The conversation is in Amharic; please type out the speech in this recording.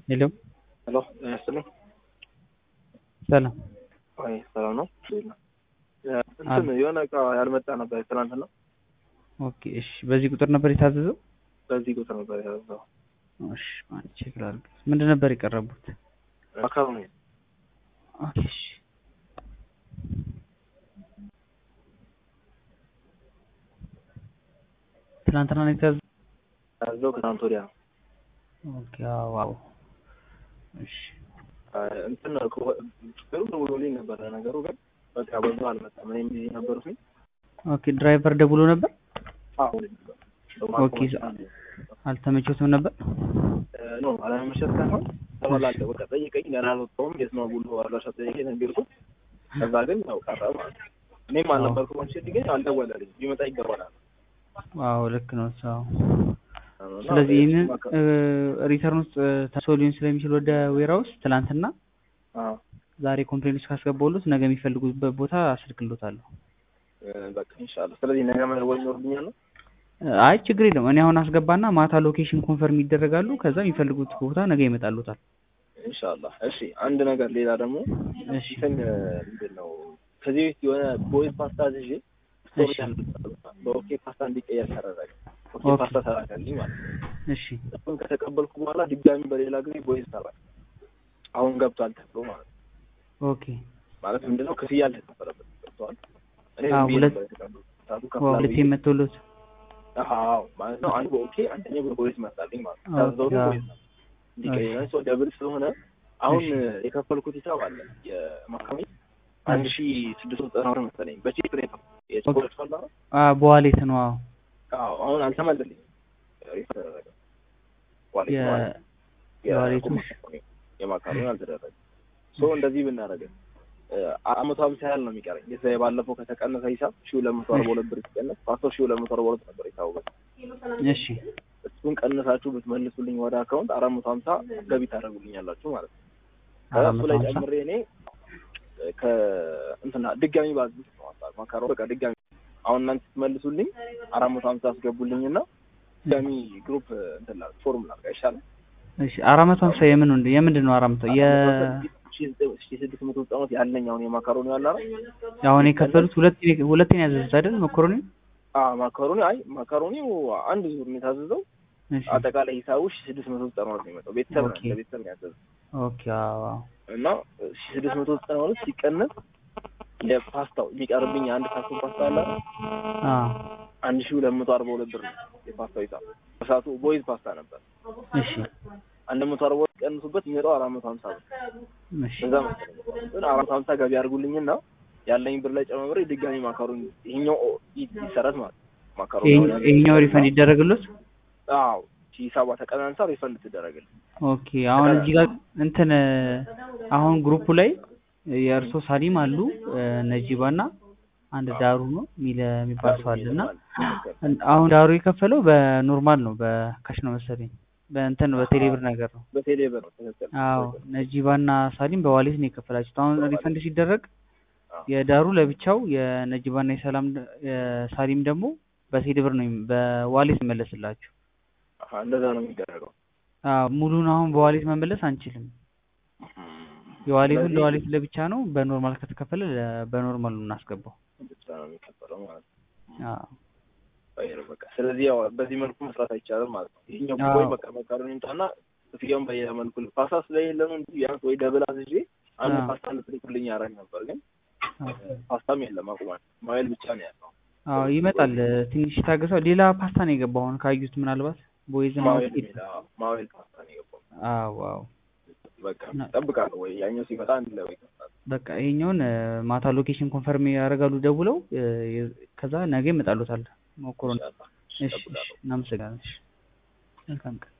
ሄሎ ሄሎ ጤና ይስጥልኝ። ሰላም አይ ሰላም ነው። እንትን የሆነ እቃ ያልመጣ ነበር ትናንትና። ኦኬ እሺ። በዚህ ቁጥር ነበር የታዘዘው? በዚህ ቁጥር ነበር ያዘው። እሺ ማለት ቼክ ላድርግ። ምንድን ነበር የቀረቡት? ማካሮኒ ኦኬ እሺ። ትናንትና ነው የታዘዘው? ያዘው ከትናንት ወዲያ ነው። ኦኬ አዎ አዎ። እሺ አይ እንትን ችግሩ ደውሎልኝ ነበረ ነገሩ ግን በቃ በዛ አልመጣም። እኔም ቢዚ ነበርኩኝ። ኦኬ ድራይቨር ደውሎ ነበር? አሁን ኦኬ አልተመቸውትም ነበር? ኖ አለመመቸት ሳይሆን ተበላሸ። በቃ ጠይቀኝ ገና አልወጣሁም። የት ነው ብሎ አድራሻ ጠይቀኝ ነገርኩት። ከዛ ግን ያው ቀረ ማለት ነው። እኔም አልነበርኩም። አንቺ ግን አልደወለልኝ ቢመጣ ይገባናል። አዎ ልክ ነው ሰው ስለዚህ ይህንን ሪተርን ውስጥ ተሶ ሊሆን ስለሚችል ወደ ዌራውስ ትላንትና ዛሬ ኮምፕሌን ውስጥ ካስገባሁሎት ነገ የሚፈልጉበት ቦታ አስልክሎታለሁ። በቃ ኢንሻአላህ። ስለዚህ ነገ መደወል ይኖርብኛል ነው? አይ ችግር የለም። እኔ አሁን አስገባና ማታ ሎኬሽን ኮንፈርም ይደረጋሉ። ከዛ የሚፈልጉት ቦታ ነገ ይመጣሉታል። ኢንሻአላህ። እሺ አንድ ነገር ሌላ ደግሞ እሺ እንትን ምንድን ነው ከዚህ በፊት የሆነ ቦይዝ ፓስታ ይዤ ስቶሪ እሺ። በኦኬ ፓስታ እንዲቀየር ተደረገ። ኦኬ ኦኬ። ፓስታ ተላከልኝ ማለት ነው። እሺ እሱን ከተቀበልኩ በኋላ ድጋሚ በሌላ ጊዜ ቦይዝ ተላከ። አሁን ገብቷል ተብሎ ማለት ነው። ኦኬ ማለት ምንድነው ክፍያ አልተከፈለበት ገብቷል። እኔ አዎ፣ ዝም ብዬ ሁለት- ነበር የተቀበልኩት። ሰዓቱ ዋው ከፍላለሁ ሁለቴ ብዬ መቶሎት አዎ ማለት ነው። አንዱ በኦኬ አንደኛው በቦይዝ መጣልኝ ማለት ነው። ኦኬ፣ ታዘዘው አዎ። ቦይዝ ነው እንዲቀየር ሰው ደብል ስለሆነ አሁን የከፈልኩት ሂሳብ አለ የማካሚ አንድ ሺ ስድስት መቶ ዘጠና ብር መሰለኝ በቼክ ነው የከፈልኩት። የቼክ ፈላ አ በዋሌት ነው። አዎ አዎ አሁን አልተመለልኝ ሪፈር ተደረገ ዋሌት የ- ማለት ነው። የዋሌቱ የማካሮኒ የማካሮኒ አልተደረገ ሶ እንደዚህ ብናደርግ አመቶ ሀምሳ ያህል ነው የሚቀረኝ የዛ የባለፈው ከተቀነሰ ሂሳብ ሺ ሁለት መቶ አርባ ሁለት ብር ሲቀነስ ፓስፖርት ሺ ሁለት መቶ አርባ ሁለት ነበር የታወቀ እሺ እሱን ቀንሳችሁ ብትመልሱልኝ ወደ አካውንት አራት መቶ ሀምሳ ገቢ ታደርጉልኛላችሁ ማለት ነው። አራት ከእሱ መቶ ላይ ሀምሳ ጨምሬ እኔ ከእንትና ድጋሚ ባዝት ነው ሀሳብ ማካሮ በቃ ድጋሚ አሁን እናንተ ስትመልሱልኝ አራት መቶ ሀምሳ አስገቡልኝና ድጋሚ ግሩፕ እንትን ላድርግ ፎርም ላድርግ አይሻልም? እሺ አራት መቶ ሀምሳ የምን ወንድ የምንድን ነው አራት መቶ የ ሺ ስድስት መቶ ዘጠናት ያለኝ አሁን የማካሮኒ ያለ አይደል? አሁን የከፈሉት ሁለት ሁለቴ ነው ያዘዙት አይደል መኮሮኒ አዎ ማካሮኒ አይ ማካሮኒው አንድ ዙር ነው የታዘዘው። እሺ አጠቃላይ ሂሳቡ ሺ ስድስት መቶ ዘጠና ሁለት ነው የመጣው። ቤተሰብ ነው ኦኬ። ለቤተሰብ ነው ያዘዘው ኦኬ አዎ አዎ እና ሺ ስድስት መቶ ዘጠና ሁለት ሲቀነስ የፓስታው የሚቀርብኝ አንድ ካርቶን ፓስታ አለ አይደል? አዎ አንድ ሺ ሁለት መቶ አርባ ሁለት ብር ነው የፓስታው ሂሳብ። በሰዓቱ ቦይዝ ፓስታ ነበር። እሺ አንድ መቶ አርባ ሁለት ቀንሱበት የሚመጣው አራት መቶ ሀምሳ ብር እሺ በዛ መሰለኝ። ግን አራት መቶ ሀምሳ ገቢ አድርጉልኝና ያለኝ ብር ላይ ጨማምሬ ድጋሚ ማካሮኒ ይሄኛው ይ- ይሰረት ማለት ነው። ማካሮኒ አሁን ያለኝ- ይሄኛው ሪፈንድ ይደረግሎት አዎ ሂሳቧ ተቀናንሳ ሪፈንድ ትደረግልኝ። ኦኬ አሁን እዚህ ጋር እንትን አሁን ግሩፑ ላይ የእርሶ ሳሊም አሉ ነጂባ እና አንድ ዳሩ ነው የሚል የሚባል ሰው አለ እና አሁን ዳሩ የከፈለው በኖርማል ነው በካሽ ነው መሰለኝ በእንትን በቴሌብር ነገር ነው በቴሌ ብር ነው ትክክል። አዎ ነጂባ እና ሳሊም በዋሌት ነው የከፈላችሁት አሁን ሪፈንድ ሲደረግ የዳሩ ለብቻው የነጂባ እና የሰላም የሳሊም ደግሞ በቴሌብር ነው የሚ- በዋሌት ይመለስላችሁ አሀ እንደዛ ነው የሚደረገው። አዎ ሙሉን አሁን በዋሌት መመለስ አንችልም የዋሌቱን ስለዚህ ለዋሌት ለብቻ ነው በኖርማል ከተከፈለ ለ- በኖርማል ነው እናስገባው ብቻ ነው የሚከፈለው ማለት ነው። አዎ አየር በቃ ስለዚህ ያው በዚህ መልኩ መስራት አይቻልም ማለት ነው። ይሄኛው አዎ። ወይ በቃ ማካሮኒ ይምጣና ክፍያውን በሌላ መልኩ ል- ፓስታ ስለሌለ ነው እንጂ ቢያንስ ወይ ደብል አዝዤ አንድ አዎ። ፓስታ ልትልኩልኝ ያደርግ ነበር፣ ግን አዎ። ፓስታም የለም አቁሟል። ማይል ብቻ ነው ያለው። አዎ ይመጣል ትንሽ ታገሰው ሌላ ፓስታ ነው የገባው አሁን ካዩት ምናልባት ቦይዝ እና ማዌል ኦኬ የሚል አዎ፣ ማዌል ፓስታ ነው የገባው። አዎ አዎ በቃ ና- እጠብቃለሁ ወይ ያኛው ሲመጣ አንድ ላይ ወይ ይከፍታል። በቃ ይሄኛውን እ፣ ማታ ሎኬሽን ኮንፈርም ያደርጋሉ ደውለው እ፣ የ- ከዛ ነገ ይመጣሉታል ሞክሮ ኢንሻአላህ እሺ እሺ እጠብቃለሁ። እናመሰግናለን እሺ መልካም ቀን